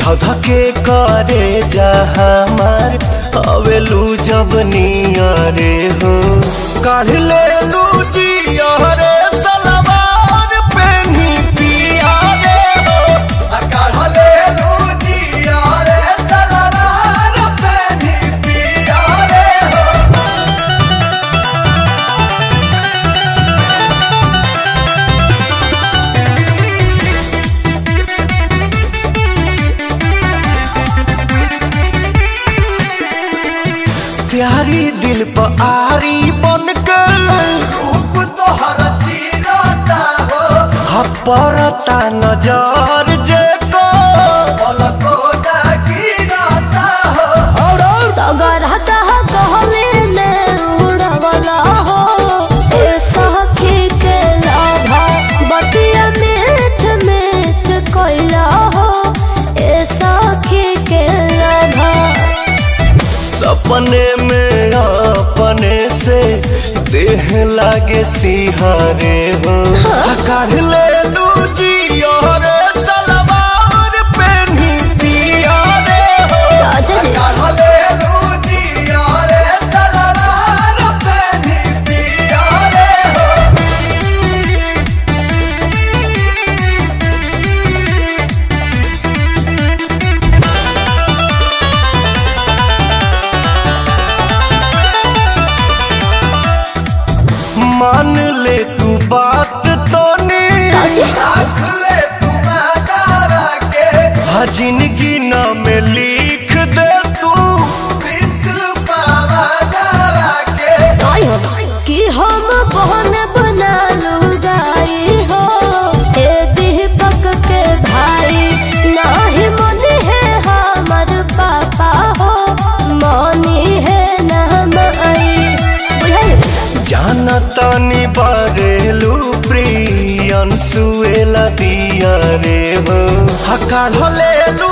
धधके करे जा हमार अवेलू जब नियरे हो काढ़ ले लू जियरे सलवार पेनी पिया रे हो आ काढ़ ले लू जियरे सलवार पेनी पिया रे हो प्यारी दिल पर आरी बन के रूप तोहर चीरता हो हपरता नजर जे को पलको गिरता हो और तगर हतह कहले ने उड़वला हो ए सखी के लाभा बतिया मीठ मीठ कोइला हो ए सखी के लाभा सपने में अपने से देह लागे सिहारे हो काढ़ ले लू जियरे सलवार पेनी पिया रे हो राजन काढ़ ले लू जियरे सलवार पेनी पिया रे हो मान ले तू बात तो राजी? रख ले तू मातारा के हाँ जिंदगी नाम लिख दे तू के आई हो कि हम बहन बना लुगाई हो ए दीपक के भाई नाही मनी है हमर पापा हो मनी है नाम आई बुझाई जाना तानी बारेलू प्रियन सुएला दिया रे हो हका ढलेलू